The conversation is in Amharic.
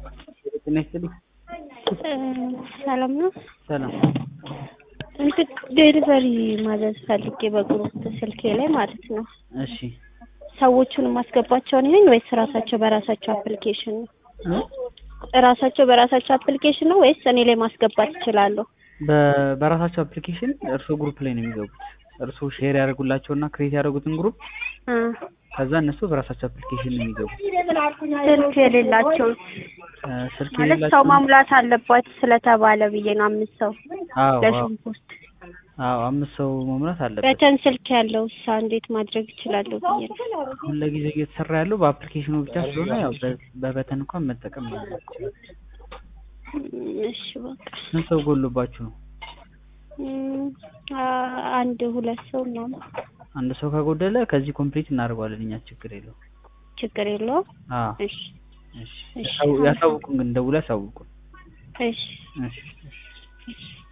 ጤና ይስጥልኝ። ሰላም ነው። ሰላም እንትን ዴሊቨሪ ማዘዝ ፈልጌ በግሩፕ ስልኬ ላይ ማለት ነው። እሺ ሰዎቹን ማስገባቸው ነኝ ወይስ ራሳቸው በራሳቸው አፕሊኬሽን ነው? እ? ራሳቸው በራሳቸው አፕሊኬሽን ነው ወይስ እኔ ላይ ማስገባት ይችላሉ? በ- በራሳቸው አፕሊኬሽን እርሶ ግሩፕ ላይ ነው የሚገቡት። እርሶ ሼር ያደርጉላቸውና ክሬት ያደረጉትን ግሩፕ እ ከዛ እነሱ በራሳቸው አፕሊኬሽን ነው የሚገቡት። ስልክ የሌላቸው እ፣ ስልክ ማለት ሰው የሌላቸው ማሙላት አለባት ስለተባለ ብዬ ነው። አምስት ሰው አዎ አዎ ለሽንኩርት አዎ አምስት ሰው መሙላት አለበት። በተን ስልክ ያለው ሳ እንዴት ማድረግ ይችላለሁ ብዬ ነው። አሁን ለጊዜው እየተሰራ ያለው በአፕሊኬሽኑ ብቻ ስለሆነ ያው በ- በበተን እንኳን መጠቀም ነው። እም፣ እሺ በቃ ስንት ሰው ጎሎባችሁ ነው? እም፣ አ- አንድ ሁለት ሰው ምናምን አንድ ሰው ከጎደለ ከዚህ ኮምፕሊት እናደርገዋለን እኛ ችግር የለውም። ችግር የለውም። አዎ እሺ እሺ እሺ። ያሳው- ያሳውቁን ግን ደውለው ያሳውቁን። እሺ እሺ እሺ